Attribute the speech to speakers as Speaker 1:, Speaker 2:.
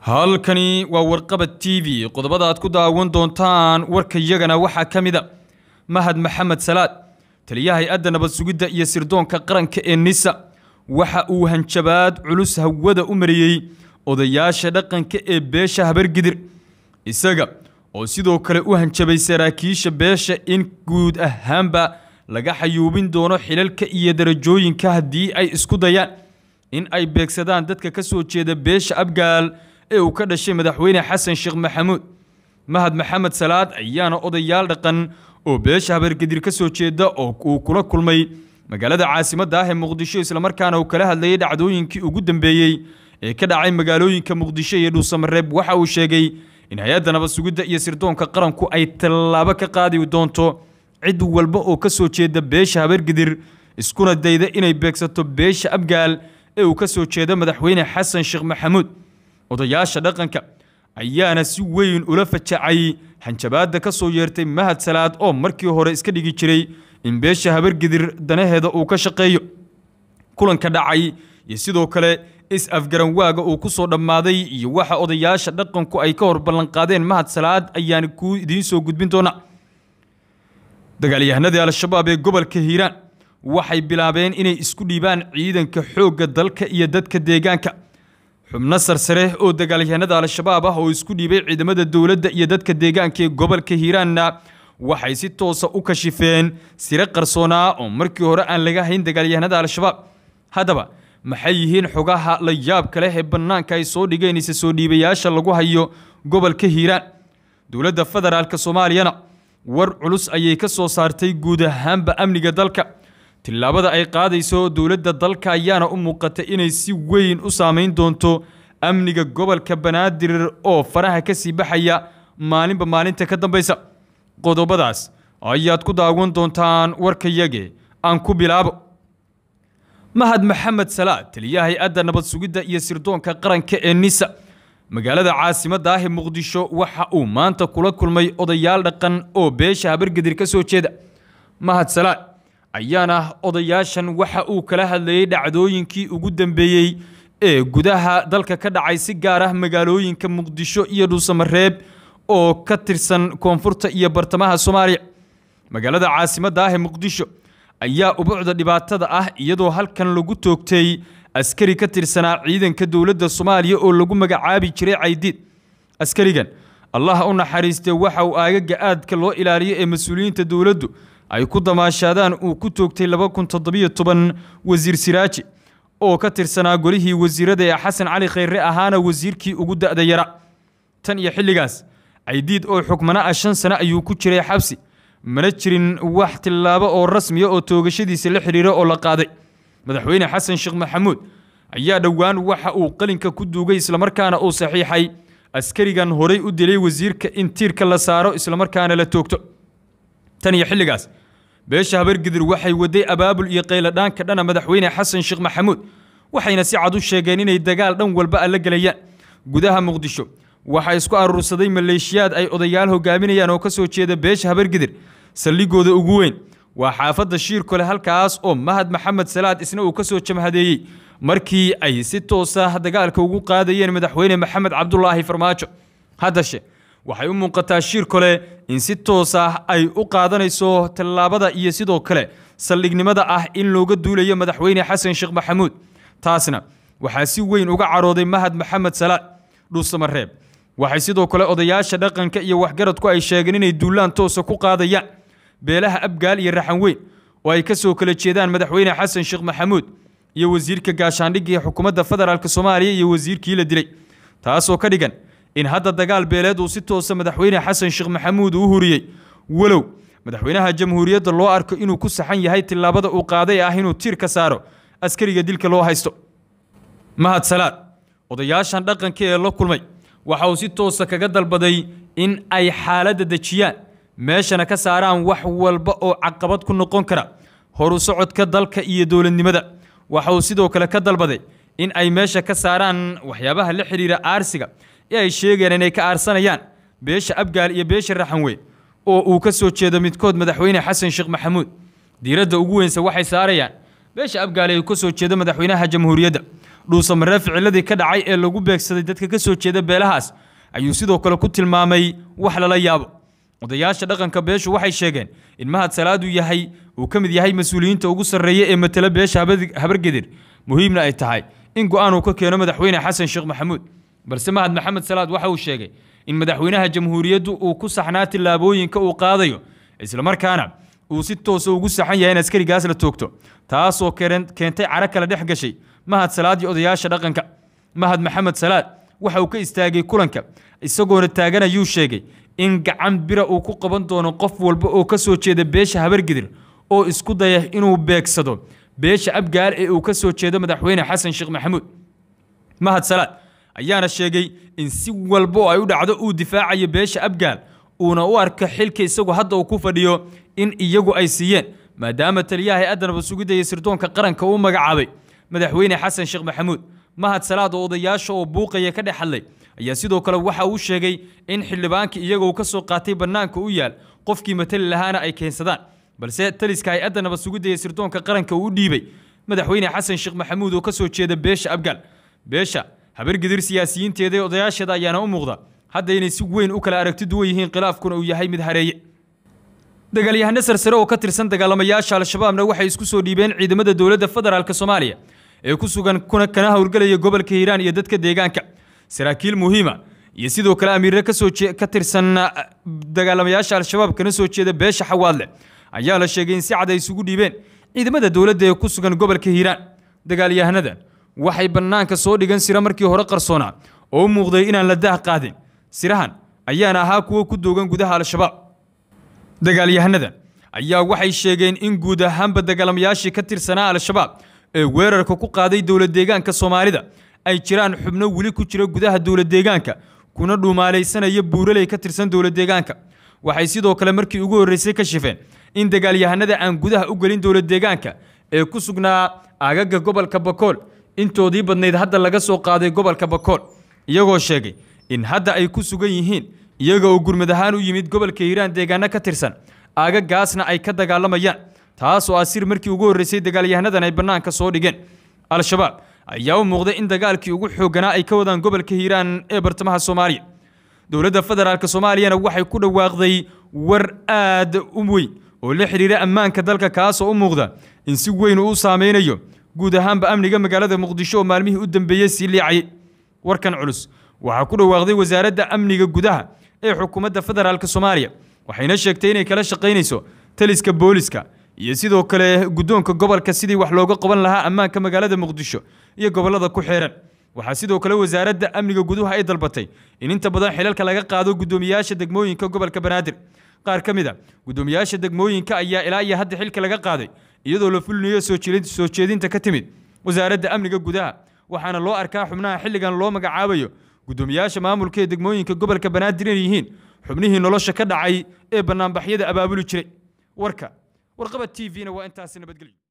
Speaker 1: halkani waa warqabad t v qodobada aad ku daawan doontaan warkayagana waxaa ka mid a mahad maxamed salaad taliyaha hay-adda nabad sugidda iyo sirdoonka qaranka ee nisa waxa uu hanjabaad culus hawada u mariyey odayaasha dhaqanka ee beesha habargidir isaga oo sidoo kale u hanjabay saraakiisha beesha in guud ahaanba laga xayuubin doono xilalka iyo darajooyinka haddii ay isku dayaan in ay beegsadaan dadka ka soo jeeda beesha abgaal ee uu ka dhashay madaxweyne xasan sheekh maxamuud mahad maxamed salaad ayaana odayaal dhaqan oo beesha habargedir ka soo jeeda oo uu kula kulmay magaalada caasimadda ah ee muqdisho islamarkaana uu kala hadlayay dhacdooyinkii ugu dambeeyey ee ka dhacay magaalooyinka muqdisho iyo dhuusamareeb waxa uu sheegay in hay-adda nabad sugidda iyo sirdoonka qaranku ay tallaabo ka qaadi doonto cid walba oo ka soo jeeda beesha habargedir iskuna dayda inay beegsato beesha abgaal ee uu ka soo jeeda madaxweyne xasan sheekh maxamuud odayaasha dhaqanka ayaana si weyn ula fajacay hanjabaadda ka soo yeertay mahad salaad oo markii hore iska dhigi jiray in beesha habargidir danaheeda uu ka shaqeeyo kulanka dhacay iyo sidoo kale is-afgaranwaaga uu ku soo dhammaaday iyo waxa odayaasha dhaqanku ay ka hor ballanqaadeen mahad salaad ayaan kuu idiin soo gudbin doonaa dagaalyahanadii al-shabaab ee gobolka hiiraan waxay bilaabeen inay isku dhiibaan ciidanka xoogga dalka iyo dadka deegaanka xubno sarsare oo dagaalyahanada al-shabaab ah oo isku dhiibay ciidamada dowladda iyo dadka deegaanka ee gobolka hiiraanna waxay si toosa u kashifeen sire qarsoonaa oo markii hore aan laga hayn dagaalyahanada al-shabaab haddaba maxay yihiin xogaha la yaabka leh ee bannaanka ay soo dhigeen ise soo dhiibayaasha lagu hayo gobolka hiiraan dowladda federaalk soomaaliyana war culus ayay ka soo saartay guud ahaanba amniga dalka tillaabada ay qaadayso dowladda dalka ayaana u muuqata inay si weyn u saameyn doonto amniga gobolka banaadir oo faraha ka sii baxaya maalinba maalinta ka dambaysa qodobadaas ayaad ku daawan doontaan warkayage aan ku bilaabo mahad maxamed salaad taliyaha hay-adda nabad sugidda iyo sirdoonka qaranka ee nisa magaalada caasimadda ah ee muqdisho waxa uu maanta kula kulmay odayaal dhaqan oo beesha habargedir ka soo jeeda mahad salaad ayaana odayaashan waxa uu kala hadlayay dhacdooyinkii ugu dambeeyey ee gudaha dalka ka dhacay si gaar ah magaalooyinka muqdisho iyo dhuusamareeb oo ka tirsan koonfurta iyo bartamaha soomaaliya magaalada caasimadda ah ee muqdisho ayaa ubuucda dhibaatada ah iyadoo halkan lagu toogtay askari ka tirsanaa ciidanka dowladda soomaaliya oo lagu magacaabi jiray caydiid askarigan allah u naxariistee waxa uu aagaga aadka loo ilaaliyo ee mas-uuliyiinta dowladdu ay ku damaashaadaan uu ku toogtay wasiir siraaji oo ka tirsanaa golihii wasiirada ee xasan cali khayre ahaana wasiirkii ugu da'da yara tan iyo xilligaas caydiid oo xukmana ah shan sane ayuu ku jiray xabsi mana jirin wax tillaabo oo rasmiya oo toogashadiisa la xidhiira oo la qaaday madaxweyne xasan sheekh maxamuud ayaa dhowaan waxa uu qalinka ku duugay islamarkaana uu saxiixay askarigan horay u dilay wasiirka in tiirka la saaro islamarkaana la toogto tan iyo xilligaas beesha habargidir waxay waday abaabul iyo qayladhaanka dhana madaxweyne xasan sheekh maxamuud waxayna si cad u sheegeen inay dagaal dhan walba alla gelayaan gudaha muqdisho waxaa isku aruursaday maleeshiyaad ay odayaal hogaaminayaan oo ka soo jeeda beesha habargidir saldhigooda ugu weyn waa xaafadda shiirkole halkaas oo mahad maxamed salaad isna uu ka soo jamhadeeyey markii ay si toosa dagaalka ugu qaadayeen madaxweyne maxamed cabdulaahi farmaajo haddashe waxay u muuqataa shiir kole in si toos ah ay u qaadanayso tallaabada iyo sidoo kale saldhignimada ah in looga duulayo madaxweyne xasan sheekh maxamuud taasna waxaa si weyn uga carooday mahad maxamed salaad dhuusamareeb waxay sidoo kale odayaasha dhaqanka iyo waxgaradku ay sheegeen inay duulaan toosa ku qaadayaan beelaha abgaal iyo raxan weyn oo ay ka soo kala jeedaan madaxweyne xasan sheekh maxamuud iyo wasiirka gaashaandhigga ee xukuumadda federaalk soomaaliya iyo wasiirkii la dilay taasoo ka dhigan in hadda dagaal beeleed uu si toosa madaxweyne xasan sheekh maxamuud uu huriyey walow madaxweynaha jamhuuriyadda loo arko inuu ku saxan yahay tillaabada uu qaaday ah inuu tiir ka saaro askariga dilka loo haysto mahad salaad odayaashan dhaqanka ee la kulmay waxa uu si toosa kaga dalbaday in ay xaaladda dejiyaan meeshana ka saaraan wax walba oo caqabad ku noqon kara horu socodka dalka iyo dowladnimada waxa uu sidoo kale ka dalbaday in ay meesha ka saaraan waxyaabaha la xidhiira aarsiga ee ay sheegeen inay ka aarsanayaan beesha abgaal iyo beesha raxanweyn oo uu ka soo jeedo midkood madaxweyne xasan sheekh maxamuud diiradda ugu weynse waxay saarayaan beesha abgaal ee uu ka soo jeedo madaxweynaha jamhuuriyadda dhuusamaree ficiladii ka dhacay ee lagu beegsaday dadka ka soo jeeda beelahaas ayuu sidoo kale ku tilmaamay wax lala yaabo odayaasha dhaqanka beeshu waxay sheegeen in mahad salaadu yahay uu ka mid yahay mas-uuliyiinta ugu sarreeya ee matala beesha habargedir muhiimna ay tahay in go-aan uu ka keeno madaxweyne xasan sheekh maxamuud balse mahad maxamed salaad waxa uu sheegay in madaxweynaha jamhuuriyaddu uu ku saxnaa tillaabooyinka uu qaadayo islamarkaana uu si toosa ugu saxan yahay in askarigaas la toogto taasoo keentay caro kale dhex gashay mahad salaad iyo odayaasha dhaqanka mahad maxamed salaad waxa uu ka istaagay kulanka isagoona taagan ayuu sheegay in gacan bira uu ku qaban doono qof walba oo ka soo jeeda beesha habargidir oo isku daya inuu beegsado beesha abgaal ee uu ka soo jeedo madaxweyne xasan sheekh maxamuud mahad salaad ayaana sheegay in si walba oo ay u dhacdo uu difaacayo beesha abgaal uuna u arka xilka isagu hadda uu ku fadhiyo in iyagu ay siiyeen maadaama taliyaha hay-adda nabad sugidda iyo sirdoonka qaranka uu magacaabay madaxweyne xasan sheekh maxamuud mahad salaad oo odayaasha oo buuqaya ka dhex hadlay ayaa sidoo kale waxa uu sheegay in xildhibaankii iyaga uu ka soo qaatay bannaanka u yaal qofkii matali lahaana ay keensadaan balse taliska hay-adda nabad sugidda iyo sirdoonka qaranka uu u dhiibay madaxweyne xasan sheekh maxamuud oo ka soo jeeda beesha abgaal beesha habargidir siyaasiyiinteeda ee odayaasheeda ayaana u muuqda hadda inay si weyn u kala aragti duwan yihiin khilaafkuna uu yahay mid hareeye dagaalyahano sarsare oo ka tirsan dagaalamayaasha al-shabaabna waxay isku soo dhiibeen ciidamada dowladda federaalk soomaaliya ee ku sugan kuna kana howlgelaya gobolka hiiraan iyo dadka deegaanka saraakiil muhiima iyo sidoo kale amiirre kasoo ka tirsan dagaalamayaasha al-shabaab kana soo jeeda beesha xawaadle ayaa la sheegay in si cad ay isugu dhiibeen ciidamada dowladda ee ku sugan gobolka hiiraan dagaalyahanadan waxay bannaanka soo dhigan sira markii hore qarsoonaa oo u muuqday inaan la daah qaadin sirahan ayaana ahaa kuwo ku doogan gudaha al-shabaab dagaalyahanadan ayaa waxay sheegeen in guud ahaanba dagaalamayaashii ka tirsanaa al-shabaab ee weerarka ku qaaday dowlad deegaanka soomaalida ay jiraan xubno weli ku jira gudaha dowlad deegaanka kuna dhuumaalaysanaya buuraley ka tirsan dowlad deegaanka waxay sidoo kale markii ugu horreysay ka shifeen in dagaalyahanada aan gudaha u gelin dowlad deegaanka ee ku sugnaa aagaga gobolka bakool intoodii badnayd hadda laga soo qaaday gobolka bakool iyagoo sheegay in hadda ay ku sugan yihiin iyaga oo gurmad ahaan u yimid gobolka hiiraan deegaano ka tirsan aagagaasna ay ka dagaalamayaan taas oo ah sir markii ugu horreysay dagaalyahanadan ay bannaanka soo dhigeen al-shabaab ayaa u muuqday in dagaalkii ugu xoogganaa ay ka wadaan gobolka hiiraan ee bartamaha soomaaliya dowladda federaalk soomaaliyana waxay ku dhawaaqday war aad u weyn oo la xidhiira ammaanka dalka kaasoo u muuqda in si weyn uu u saameynayo guud ahaanba amniga magaalada muqdisho oo maalmihii u dambeeyey sii liicayay warkan culus waxaa ku dhawaaqday wasaaradda amniga gudaha ee xukuumadda federaalk soomaaliya waxayna sheegtay inay kala shaqaynayso taliska booliska iyo sidoo kale guddoonka gobolka sidii wax looga qaban lahaa ammaanka magaalada muqdisho iyo gobollada ku xeeran waxaa sidoo kale wasaaradda amniga guduhu ay dalbatay in inta badan xilalka laga qaado guddoomiyaasha degmooyinka gobolka banaadir qaar ka mid a guddoomiyaasha degmooyinka ayaa ilaa iyo hadda xilka laga qaaday iyadoo la fulinayo soo jeedinta ka timid wasaaradda amniga gudaha waxaana loo arkaa xubnaha xilligan loo magacaabayo guddoomiyaasha maamulka ee degmooyinka gobolka banaadir inay yihiin xubnihii nolosha ka dhacay ee bannaanbaxyada abaabuli jiray warka warqaba t v-na waa intaasi nabadgelyo